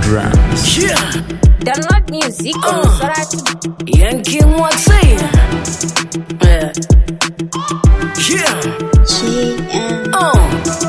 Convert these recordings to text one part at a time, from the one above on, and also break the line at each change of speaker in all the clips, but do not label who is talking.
Rams.
Yeah,
Download music on
Uh.
Soratu.
Yankee Moxie. Yeah. Yeah.
GM
Uh.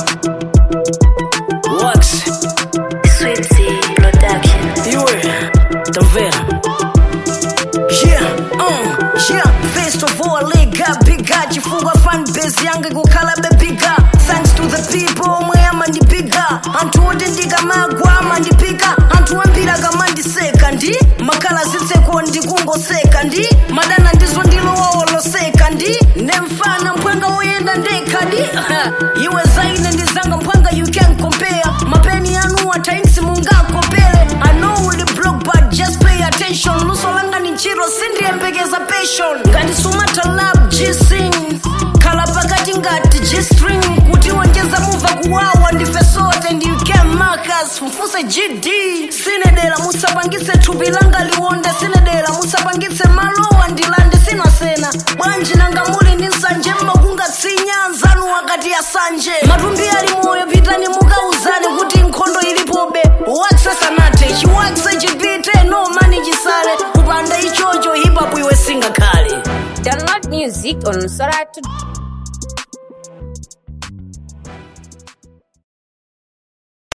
Wax.
Sweetie Production.
Iwe. Tamvera. Yeah. Uh. Yeah. First of all, lega biga chifukwa fan base yange kukhala bebiga thanks to the people omwe amandipiga anthu oti ndikamagwa amandipika anthu ambiri akamandiseka ndi makhala zitseko ndikungoseka ndi madana ndizo ndilowoloseka ndi nemfana mphwanga woyenda ndekha ndi iwe zaine ndizanga mphwanga you can compare mapeni anu atainsi mungakopere i know uli block but just pay attention luso langa ni ntchito sindiyembekeza passion ngati sumatalab gsing khala pakati ngati gstring kuti wonjeza muva kuwawa ndife sote ndi uk marcus mfuse gd sinedera musapangitse thupi langa liwonde sinedera musapangitse malowa ndilande sinasena bwanji nanga muli ndi nsanje mmakungatsinya nzanu wakati asanje matumbi ali moyo pitani mukauzane kuti nkhondo ilipobe waksesanate chiwakse chipite no mani chisale kupanda ichocho hipapu iwe singakhale
Download music on Soratu.